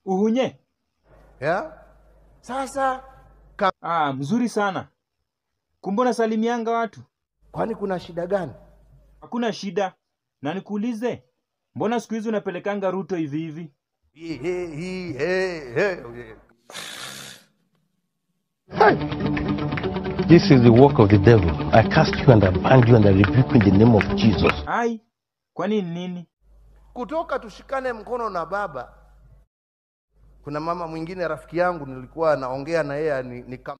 Uhunye? yeah? Sasa Ah, mzuri sana. Kumbe unasalimianga watu? kwani kuna shida gani? Hakuna shida. Na nikuulize, mbona siku hizi unapelekanga Ruto hivi hivi? Hii, hii, hii, he, he. This is the work of the devil. I cast you and I bind you and I rebuke you in the name of Jesus. Ai, kwani ni nini? Kutoka tushikane mkono na baba. Kuna mama mwingine rafiki yangu nilikuwa naongea na yeye ni, ni kama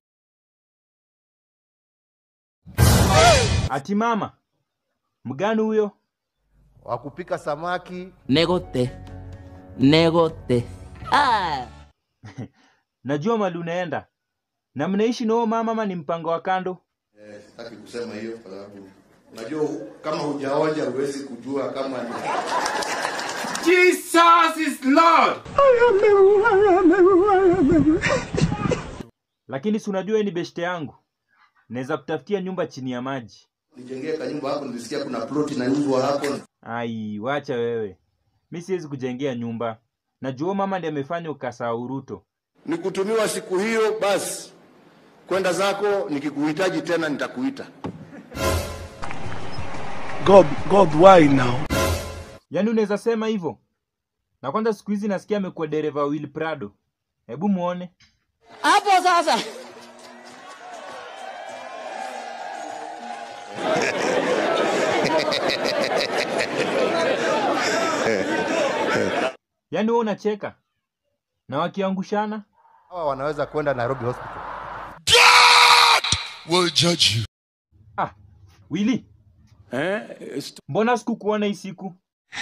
Ati mama mgani huyo? wa kupika samaki Negote. Negote. Ah! Najua mali unaenda na mnaishi na huyo mama ama ni mpango wa kando? Sitaki kusema hiyo kwa sababu unajua kama hujaonja huwezi kujua kama ni Lakini si unajua yeye ni beshte yangu, naweza kutafutia nyumba chini ya maji. nijengee kanyumba hapo. Nilisikia kuna ploti inauzwa hapo. Ai, wacha wewe, mi siwezi kujengea nyumba. Najua huyo mama ndiye amefanya ukasahau Ruto. Nikutumiwa siku hiyo, basi kwenda zako. Nikikuhitaji tena nitakuita. God, God, why now? Yaani unaweza sema hivyo? Na kwanza siku hizi nasikia amekuwa dereva wa Will Prado. Hebu muone. Hapo sasa. Yaani wewe unacheka na wakiangushana. hawa wanaweza kwenda Nairobi Hospital. will judge you. Ah, Willy, mbona sikukuona hii siku?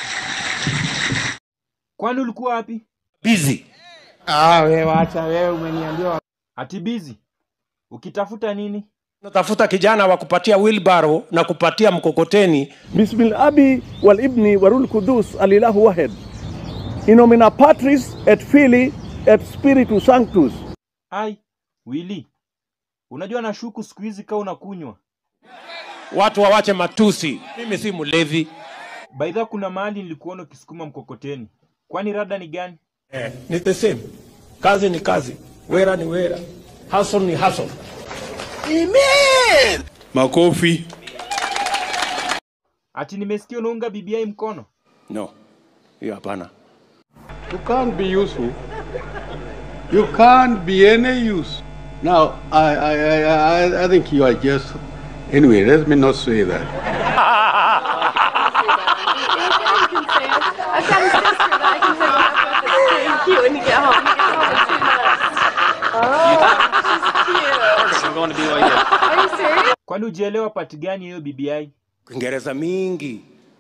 Kwani ulikuwa wapi? Busy. Ah, wewe wacha wewe, umeniambia Ati busy. Ukitafuta nini? Natafuta kijana wa kupatia wheelbarrow na kupatia mkokoteni. بسم الأب والابن والروح القدس الإله واحد إن nomina Patris et Filii et Spiritus Sanctus Ai, Willy. Unajua nashuku siku hizi kaa unakunywa. Watu wawache matusi. Mimi si mlevi. Baidha kuna mahali nilikuona ukisukuma mkokoteni. Kwani rada ni gani? Eh, ni the same. Kazi ni kazi. Wera ni wera. Hustle ni hustle. Makofi. Ati nimesikia unaunga BBI mkono. No. Hiyo hapana. you can't be useful. You can't be any use. Now, I, I, I, I, I think you are just. Anyway, let me not say that. I've got a sister that I can hook you up with that's pretty cute when you get home. You get home in two minutes. Oh, she's cute. I'm going to be like that. Are you serious? Kwani ujielewa pati gani hiyo BBI? Kiingereza mingi.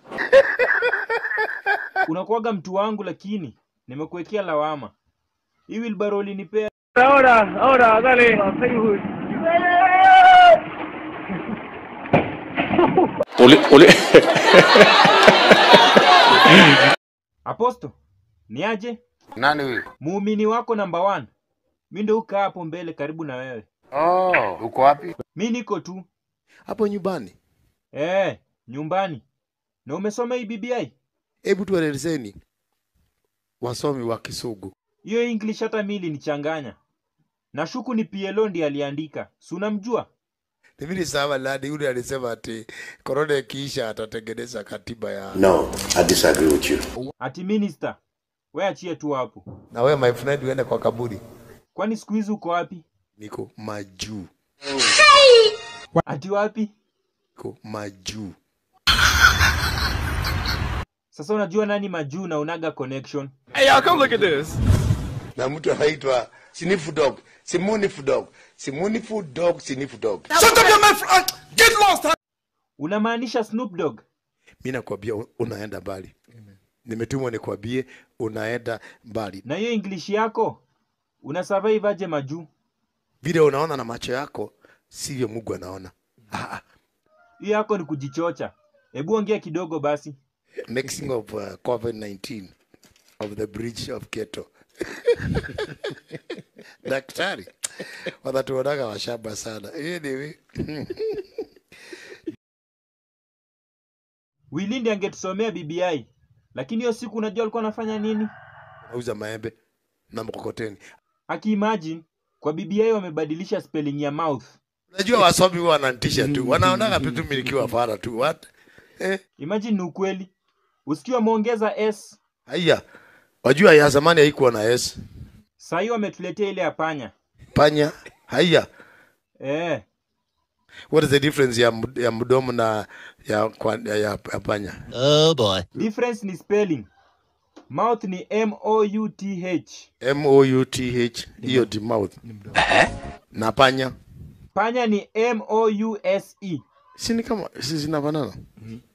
Unakuwaga mtu wangu lakini nimekuwekea lawama. Hii wheelbarrow ulinipea Ahora, ahora, dale. Uli, uli. Aposto. Ni aje? Nani huyu? Muumini wako namba one. Mi ndo ukaa hapo mbele karibu na wewe. Oh, uko wapi? Mi niko tu. Hapo nyumbani. Eh, nyumbani. Na umesoma hii BBI? Hebu tuelezeni wasomi wa Kisugu. Hiyo English hata mi ilinichanganya. Nashuku ni PLO ndiye aliandika. Si unamjua? Mimi ni sawa ladi yule alisema ati korona ikiisha atatengeneza katiba ya No, I disagree with you. Ati minister. We achie tu hapo. na wewe my friend uende kwa kaburi. Kwani siku hizi uko wapi? Niko majuu. Ati wapi? Niko majuu. Sasa unajua nani majuu na unaga connection? Na mtu anaitwa Sniff Dog, Simunifu Dog, Simunifu Dog, Sniff Dog. Unamaanisha Snoop Dogg? Mimi nakwambia u- unaenda mbali. Nimetumwa nikwambie unaenda mbali. Na hiyo English yako una survive aje majuu? Vile unaona na macho yako sivyo Mungu anaona. Ah, ah. Hiyo yako ni kujichocha. Hebu ongea kidogo basi. mixing of uh, COVID-19 of the bridge of Keto. Daktari wanatuonaga washamba sana. Anyway, Wilindi angetusomea BBI. Lakini hiyo siku unajua alikuwa anafanya nini? nauza maembe na mkokoteni. Akiimagine kwa BBI wamebadilisha spelling ya mouth. Najua wasomi huwa wananitisha tu, wanaonaga tu tu nikiwa fara tu. What? Eh, Imagine ni ukweli. Usikiwa wameongeza s, haya. Wajua ya zamani haikuwa na S. saa hii wametuletea ile ya panya. Panya. Haya. Eh, What is the difference ya, md- ya mdomo na ya, kwa, ya, ya, ya panya? Oh boy. difference ni spelling. Mouth ni M O U T H. M O U T H hiyo di mouth. Na panya Panya ni M O U S E. si ni kama si zinafanana?